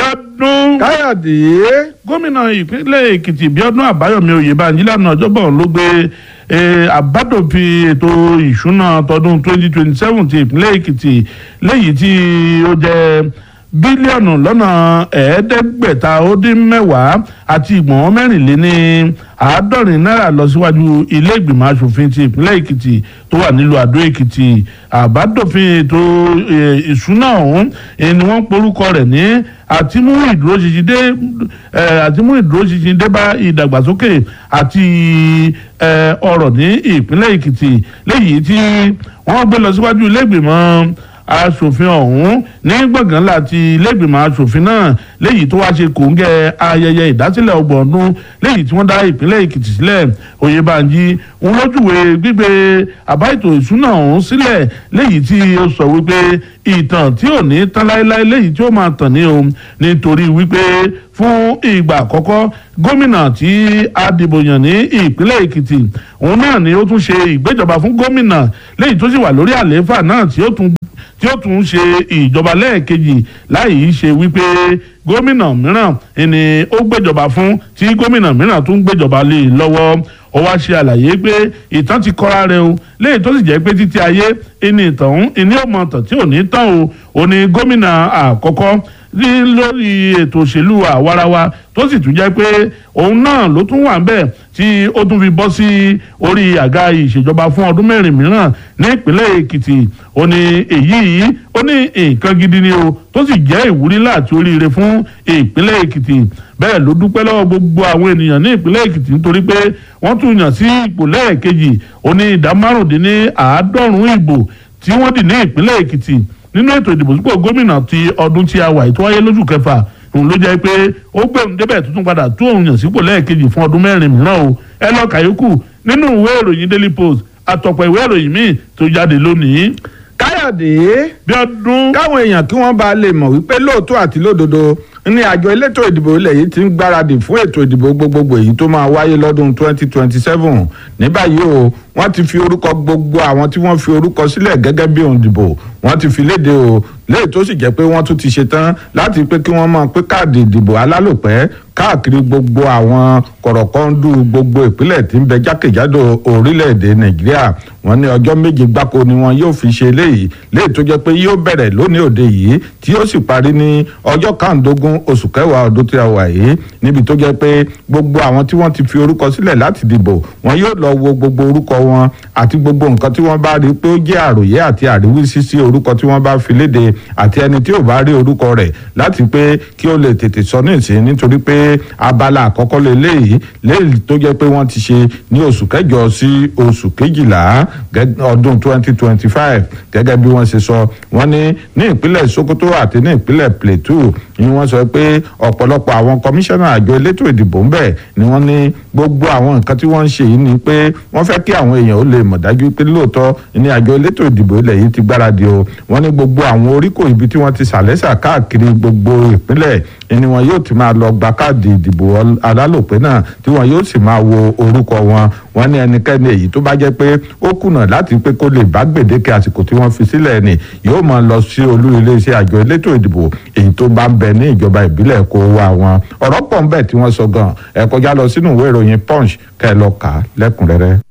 Bíọ́dún. káyọ̀dé gómìnà ìpínlẹ̀ èkìtì bíọ́dún àbáyọ̀mí oyèbánjí lánàá ọjọ́bọ̀ ló gbé àbádòfin ètò ìṣúná tọdún 2027 ti ìpínlẹ̀ èkìtì léyìí tí ó jẹ́ bílíọ̀nù lọ́nà ẹ̀ẹ́dẹ́gbẹ̀ta ó dín mẹ́wàá àti ìgbọ̀n mẹ́rìnléní àádọ́rin náírà lọ síwájú ilé ìgbìmọ̀ asòfin ti ìpínlẹ̀ èkìtì tó wà nílùú àdó èkìtì àbádòfin ètò ìṣúná ọ̀hún ni wọ́n porúkọ rẹ̀ ní àtimú ìdúróṣinṣin dé àtimú ìdúróṣinṣin dé bá ìdàgbàsókè àti ọrọ̀ ní ìpínlẹ̀ èkìtì léyìí tí wọ́n gbé lọ síwájú ilé ìgbìmọ̀ aṣòfin ọ̀hún ní gbọ̀ngàn láti ilégbìmọ̀ aṣòfin náà léyìí tó wá ṣe kòńgẹ́ ayẹyẹ ìdásílẹ̀ ọgbọ̀n ọdún léyìí tí wọ́n dá ìpínlẹ̀ èkìtì sílẹ̀ oyèbánjí ń lójúwe gbígbé àbá ètò ìṣúná ọ̀hún sílẹ̀ léyìí tí ó sọ wípé ìtàn tí ò ní tán láéláé léyìí tí ó máa tàn ní o nítorí wípé fún ìgbà àkọ́kọ́ gómìnà tí a dìbò yàn ní ìpínlẹ̀ èkìtì òun náà ni ó tún ṣe ìgbéjọba fún gómìnà léyìí tó sì wà lórí àlééfà náà tí ó tún tí ó tún ṣe ìjọba lẹ́ẹ̀kejì láì ṣe wípé gómìnà mìíràn ni ó gbéjọba fún tí gómìnà mìíràn tún gbéjọba lé e lọ́wọ́ ó wá ṣe àlàyé pé ìtàn ti kọ́ra rẹ o léyìí tó sì jẹ́ pé títí ayé ìní ìtàn òun ìní ọmọ tàn tí ò ní tán o ò ní gómìnà àkọ́kọ́ rí lórí ètò òṣèlú àwarawa tó sì tún jẹ́ pé òun náà ló tún wà ń bẹ̀ tí ó tún fi bọ́ sí orí àga ìṣèjọba fún ọdún mẹ́rin mìíràn ní ìpínlẹ̀ èkìtì ó ní èyí yìí ó ní nǹkan gidi ni o tó sì jẹ́ ìwúrí láti oríire fún ìpínlẹ̀ èkìtì bẹ́ẹ̀ ló dúpẹ́ lọ́wọ́ gbogbo àwọn ènìyàn ní ìpínlẹ̀ èkìtì nítorí pé wọ́n tún yàn sí ipò lẹ́ẹ̀kejì ó ní ìdá márùndínláàádọ́rùn-ún ìbò tí wọ́n dì ní ìpínlẹ̀ èkìtì nínú ètò ìdìbò sípò gómìnà ti ọdún tí a wà ètò wáyé lóṣù kẹfà òun ló jẹ́ pé ó gbẹ̀rún débẹ̀ tuntun padà tó òun yàn sípò lẹ́ẹ̀kejì fún ọdún mẹ́rin mìíràn o ẹ lọ kàyókù nínú ìwé ìròyìn daily post àtọ̀pọ̀ ìwé ìròyìn míì tó jáde lónìí. káyọ̀dé bí ọdún. káwọn èèyàn kí wọ́n bá lè mọ̀ wípé lóòótọ́ àti lódodo ní àjọ elétò ìdìbò ilẹ̀ yìí ti ń gbáradì fún ètò ìdìbò gbogbogbò èyí tó máa wáyé lọ́dún 2027 ní báyìí o wọ́n ti fi orúkọ gbogbo àwọn tí wọ́n fi orúkọ sílẹ̀ gẹ́gẹ́ bí òǹdìbò wọ́n ti fi léde o léyìí tó sì jẹ́ pé wọ́n tún ti ṣetán láti pé kí wọ́n máa pé káàdì ìdìbò alálòpẹ́ káàkiri gbogbo àwọn kọ̀rọ̀kọ́ndù gbogbo ìpínlẹ̀ tí ń bẹ jákèjádò orílẹ̀-èdè nàìjíríà wọ́n ní ọjọ́ méje gbáko ni wọn yóò fi ṣe léyìí léyìí tó jẹ́ pé yóò bẹ̀rẹ̀ lónìí òde yìí tí yóò sì parí ní ọjọ́ kàndógún oṣù kẹwàá ọdún tí a wà yìí níbi tó jẹ́ pé gbogbo àwọn tí wọ́n ti fi orúkọ sílẹ̀ láti dìbò wọn yóò lọ wo gbogbo orúkọ wọn àti gbogbo nǹkan tí wọ́n bá rí pé ó jẹ́ àròyé àti àríwísí sí orúkọ tí wọ́n bá fi léde àti ẹni tí ò bá rí orúkọ rẹ̀ láti pé kí ó lè tètè sọ ní ìsìn nítorí pé abala àkọ́kọ́ lélẹ́yìí léyìí tó jẹ́ pé wọ́n ti ṣe ní oṣù kẹjọ sí oṣù kejìlá ọdún 2025 gẹ́gẹ́ bí wọ́n ṣe sọ wọ́n ní ní ìpínlẹ̀ Sokoto àti ní ìpínlẹ̀ Plateau ni wọ́n sọ pé ọ̀pọ̀lọpọ̀ àwọn kọmíṣánná àjọ elétò ìdìbò ń bẹ̀ ni wọ́n ní gbogbo àwọn nǹkan tí wọ́n ń ṣe yìí ni pé wọ́n fẹ́ kí àwọn èèyàn ó lè mọ̀ dájú pé lóòótọ́ ní àjọ elétò ìdìbò ilẹ̀ yìí ti gbáradì o wọ́n ní gbogbo àwọn oríkò ibi tí wọ́n ti sàlẹ́sà káàkiri gbogbo ìpínlẹ̀ ni wọn yóò ti máa lọ gba káàdì ìdìbò alálòpẹ́ náà tí wọn yóò sì máa wo orúkọ wọn wọn ní ẹnikẹ́ni èyí tó bá jẹ́ pé ó kùnà láti pé kó lè bá gbèdéke àsìkò tí wọ́n fi sílẹ̀ ni yóò máa lọ sí olú iléeṣẹ́ àjọ elétò ìdìbò èyí tó bá ń bẹ ní ìjọba ìbílẹ̀ kó wá wọn ọ̀rọ̀ pọ̀ ń bẹ tí wọ́n sọ gan ẹ kọjá lọ sínú ìwé ìròyìn punch kẹ́ ẹ lọ kà á lẹ́kùnrẹ́rẹ́.